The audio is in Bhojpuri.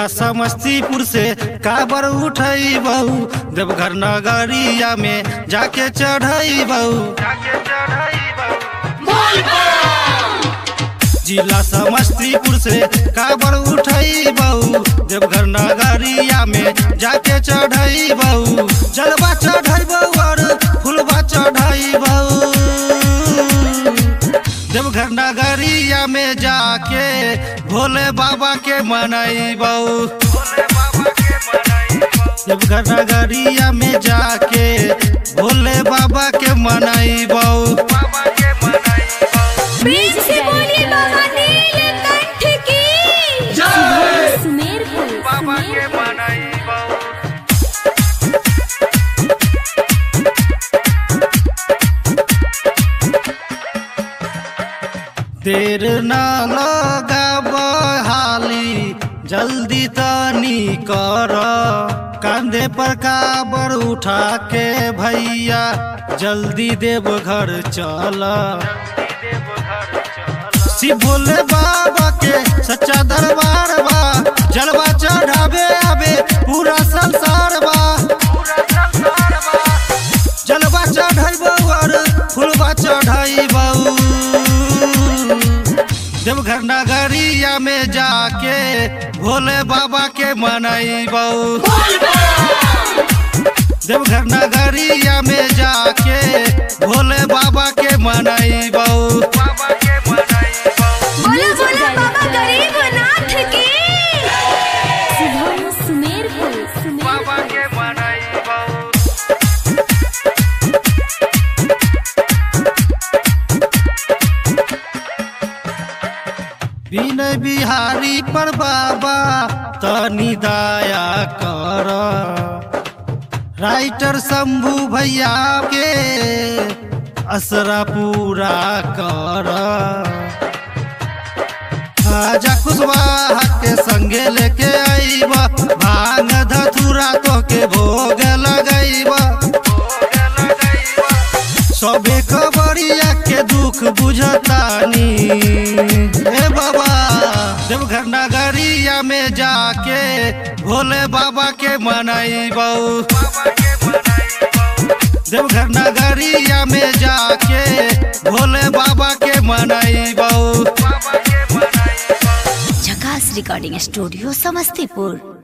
जिला समस्तीपुर से काबर उठई बहू देवघर नगरिया में जाके चढ़ई बहू जिला समस्तीपुर से काबर उठई बहू देवघर नगरिया में जाके चढ़ई बहू जलवा चढ़ई बहू और फुलवा चढ़ई बहू देवघर नगरिया में जाके भोले बाबा के मनई बहू देवघर नगरिया में जाके भोले बाबा के मनई बहू बीच से बोली बाबा नीलकंठ की सुमेरपुर सुमेरपुर देर न लगाब हाली जल्दी तनी कर कांधे पर काबर उठा के भैया जल्दी देव घर चल शिव भोले बाबा के सच्चा दरबार बा जलवा चढ़ावे आवे पूरा संसार बा जलवा चढ़ाई और फुलवा चढ़ाई देवघर नगरिया में जाके भोले बाबा के मनई बहू देवघर नगरिया में जाके भोले बाबा के मनई बहू बोलो बोलो बाबा गरीबनाथ की शुभम सुमेरपुर सुमेरपुर विनय बिहारी पर बाबा तनी दया कर राइटर शंभू भैया के असरा पूरा कर आजा कुशवाहा के संगे लेके आईबा भांग धतुरा तो के भोग लगैबा सबे खबरिया के दुख बुझतानी ए बाबा देवघर नगरिया में जाके भोले बाबा के मनई बहू देवघर नगरिया में जाके भोले बाबा के मनई बहू झकास रिकॉर्डिंग स्टूडियो समस्तीपुर